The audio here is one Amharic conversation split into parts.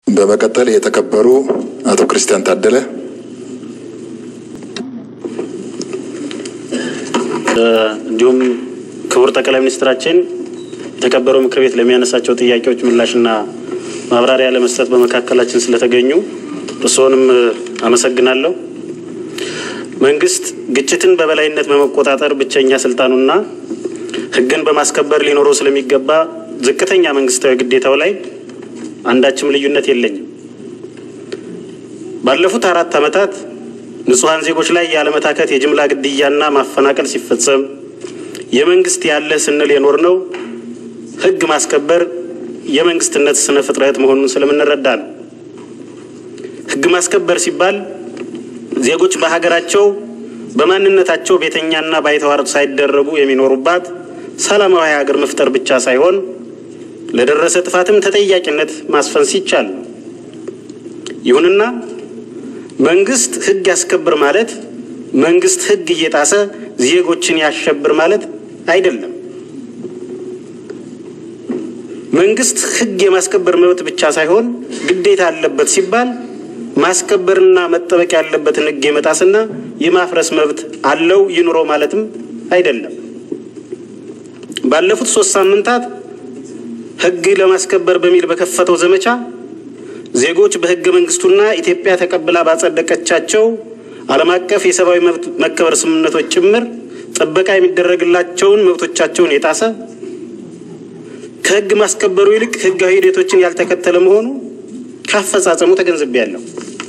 በመቀጠል የተከበሩ አቶ ክርስቲያን ታደለ እንዲሁም ክቡር ጠቅላይ ሚኒስትራችን የተከበረው ምክር ቤት ለሚያነሳቸው ጥያቄዎች ምላሽና ማብራሪያ ለመስጠት በመካከላችን ስለተገኙ እርስዎንም አመሰግናለሁ። መንግስት ግጭትን በበላይነት በመቆጣጠር ብቸኛ ስልጣኑና ሕግን በማስከበር ሊኖረው ስለሚገባ ዝቅተኛ መንግስታዊ ግዴታው ላይ አንዳችም ልዩነት የለኝም። ባለፉት አራት ዓመታት ንጹሐን ዜጎች ላይ ያለመታከት የጅምላ ግድያና ማፈናቀል ሲፈጸም የመንግስት ያለ ስንል የኖር ነው ህግ ማስከበር የመንግስትነት ስነ ፍጥረት መሆኑን ስለምንረዳ ነው። ህግ ማስከበር ሲባል ዜጎች በሀገራቸው በማንነታቸው ቤተኛና ባይተዋር ሳይደረጉ የሚኖሩባት ሰላማዊ ሀገር መፍጠር ብቻ ሳይሆን ለደረሰ ጥፋትም ተጠያቂነት ማስፈን ሲቻል ነው። ይሁንና መንግስት ህግ ያስከብር ማለት መንግስት ህግ እየጣሰ ዜጎችን ያሸብር ማለት አይደለም። መንግስት ህግ የማስከበር መብት ብቻ ሳይሆን ግዴታ አለበት ሲባል ማስከበርና መጠበቅ ያለበትን ህግ የመጣስና የማፍረስ መብት አለው ይኑረው ማለትም አይደለም። ባለፉት ሶስት ሳምንታት ህግ ለማስከበር በሚል በከፈተው ዘመቻ ዜጎች በህገ መንግስቱና ኢትዮጵያ ተቀብላ ባጸደቀቻቸው ዓለም አቀፍ የሰብአዊ መብት መከበር ስምምነቶች ጭምር ጥበቃ የሚደረግላቸውን መብቶቻቸውን የጣሰ ከህግ ማስከበሩ ይልቅ ህጋዊ ሂደቶችን ያልተከተለ መሆኑ ካፈጻጸሙ ተገንዝቤያለሁ።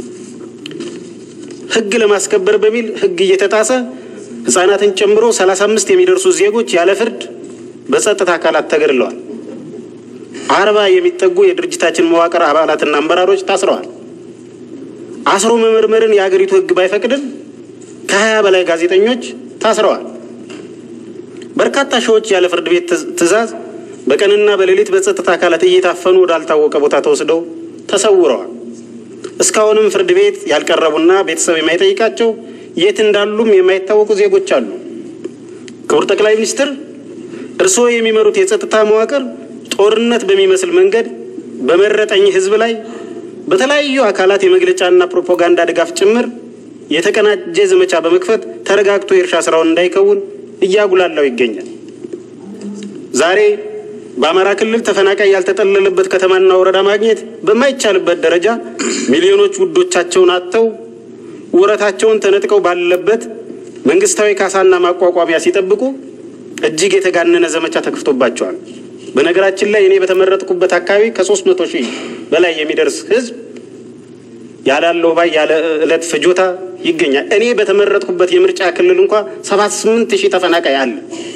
ህግ ለማስከበር በሚል ህግ እየተጣሰ ህጻናትን ጨምሮ ሰላሳ አምስት የሚደርሱ ዜጎች ያለ ፍርድ በጸጥታ አካላት ተገድለዋል። አርባ የሚጠጉ የድርጅታችን መዋቅር አባላትና አመራሮች ታስረዋል። አስሮ መመርመርን የሀገሪቱ ህግ ባይፈቅድም ከሀያ በላይ ጋዜጠኞች ታስረዋል። በርካታ ሺዎች ያለ ፍርድ ቤት ትዕዛዝ በቀንና በሌሊት በጸጥታ አካላት እየታፈኑ ወዳልታወቀ ቦታ ተወስደው ተሰውረዋል። እስካሁንም ፍርድ ቤት ያልቀረቡና ቤተሰብ የማይጠይቃቸው የት እንዳሉም የማይታወቁ ዜጎች አሉ። ክቡር ጠቅላይ ሚኒስትር፣ እርስዎ የሚመሩት የጸጥታ መዋቅር ጦርነት በሚመስል መንገድ በመረጠኝ ህዝብ ላይ በተለያዩ አካላት የመግለጫና ፕሮፓጋንዳ ድጋፍ ጭምር የተቀናጀ ዘመቻ በመክፈት ተረጋግቶ የእርሻ ስራውን እንዳይከውን እያጉላላው ይገኛል። ዛሬ በአማራ ክልል ተፈናቃይ ያልተጠለለበት ከተማና ወረዳ ማግኘት በማይቻልበት ደረጃ ሚሊዮኖች ውዶቻቸውን አጥተው ወረታቸውን ተነጥቀው ባለበት መንግስታዊ ካሳና ማቋቋሚያ ሲጠብቁ እጅግ የተጋነነ ዘመቻ ተከፍቶባቸዋል። በነገራችን ላይ እኔ በተመረጥኩበት አካባቢ ከሶስት መቶ ሺህ በላይ የሚደርስ ህዝብ ያላለው ባይ ያለ ዕለት ፍጆታ ይገኛል። እኔ በተመረጥኩበት የምርጫ ክልል እንኳ ሰባት ስምንት ሺህ ተፈናቃይ አለ።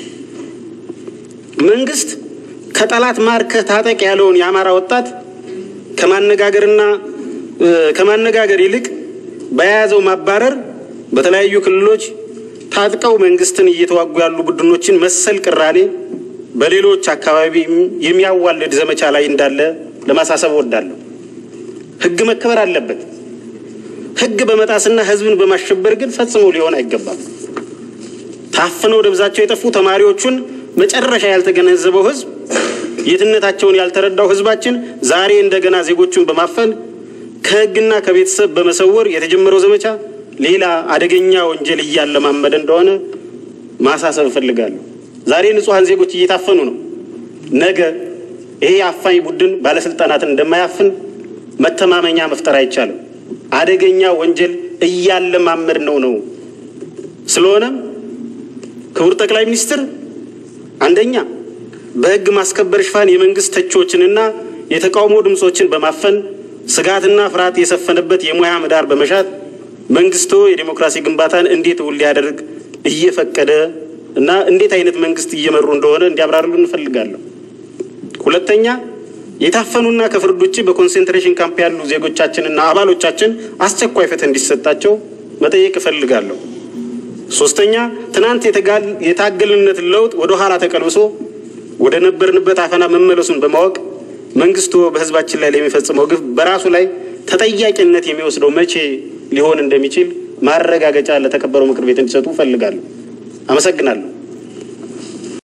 መንግስት ከጠላት ማርከህ ታጠቅ ያለውን የአማራ ወጣት ከማነጋገርና ከማነጋገር ይልቅ በያዘው ማባረር በተለያዩ ክልሎች ታጥቀው መንግስትን እየተዋጉ ያሉ ቡድኖችን መሰል ቅራኔ በሌሎች አካባቢ የሚያዋልድ ዘመቻ ላይ እንዳለ ለማሳሰብ እወዳለሁ። ህግ መከበር አለበት። ህግ በመጣስና ህዝብን በማሸበር ግን ፈጽሞ ሊሆን አይገባም። ታፍነው ደብዛቸው የጠፉ ተማሪዎቹን መጨረሻ ያልተገነዘበው ህዝብ የትነታቸውን ያልተረዳው ህዝባችን ዛሬ እንደገና ዜጎቹን በማፈን ከህግና ከቤተሰብ በመሰወር የተጀመረው ዘመቻ ሌላ አደገኛ ወንጀል እያለማመደ እንደሆነ ማሳሰብ እፈልጋለሁ። ዛሬ ንጹሐን ዜጎች እየታፈኑ ነው። ነገ ይሄ አፋኝ ቡድን ባለስልጣናትን እንደማያፍን መተማመኛ መፍጠር አይቻልም። አደገኛ ወንጀል እያለማመድ ነው ነው። ስለሆነም ክቡር ጠቅላይ ሚኒስትር አንደኛ በህግ ማስከበር ሽፋን የመንግስት ተቺዎችንና የተቃውሞ ድምፆችን በማፈን ስጋትና ፍርሃት የሰፈነበት የሙያ ምህዳር በመሻት መንግስቶ የዴሞክራሲ ግንባታን እንዴት እውን ሊያደርግ እየፈቀደ እና እንዴት አይነት መንግስት እየመሩ እንደሆነ እንዲያብራርሉ እንፈልጋለሁ። ሁለተኛ የታፈኑና ከፍርድ ውጭ በኮንሴንትሬሽን ካምፕ ያሉ ዜጎቻችንና አባሎቻችን አስቸኳይ ፍትህ እንዲሰጣቸው መጠየቅ እፈልጋለሁ። ሶስተኛ ትናንት የታገልነትን ለውጥ ወደ ኋላ ተቀልብሶ ወደ ነበርንበት አፈና መመለሱን በማወቅ መንግስቱ በህዝባችን ላይ ለሚፈጽመው ግፍ በራሱ ላይ ተጠያቂነት የሚወስደው መቼ ሊሆን እንደሚችል ማረጋገጫ ለተከበረው ምክር ቤት እንዲሰጡ እፈልጋለሁ። አመሰግናለሁ።